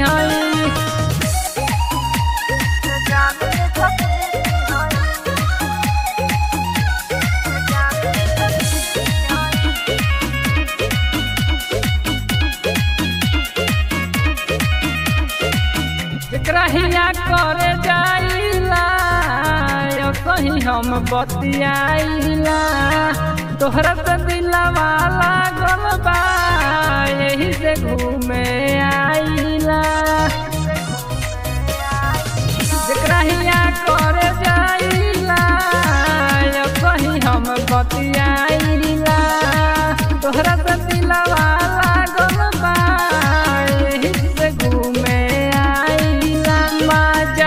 हई एकरा हिया करे जाइला यो कहीं हम बतियाइला तोहरा से दिलवा लागल बा यही से घूमे आइला जेकरा हिया करे जाइला यो कहीं हम बतियाइला तोहरा से दिलवा लागल बा यही से घूमे आइला मजा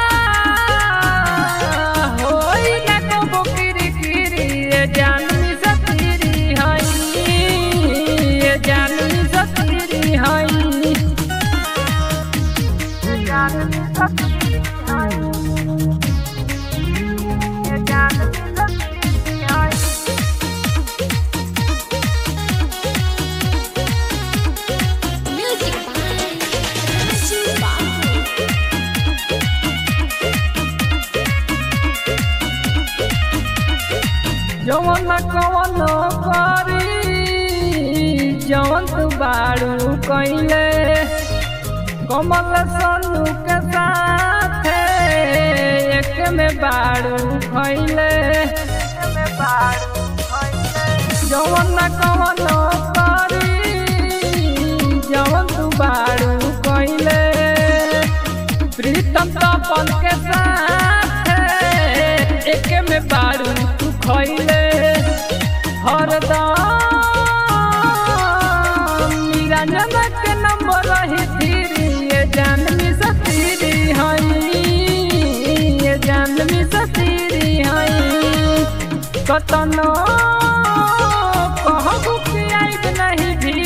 होई ना कबो किरी किरी ये जानवी सतीरी हई ये जानवी सतीरी हई Music by Raju Babu. जवन कवन करी जवन तू बारू कैले कमल सनु के साथ एक में बारू खैले जवन कवन करी जवन तू बारू कैले प्रीतम तपन के साथ एक में बारू तू खैले हरदम निरंजन के नंबर रही थीरी ये जानवी सतीरी हई ये जानवी सतीरी हई कतनो कहबू कि आइब नहीं भी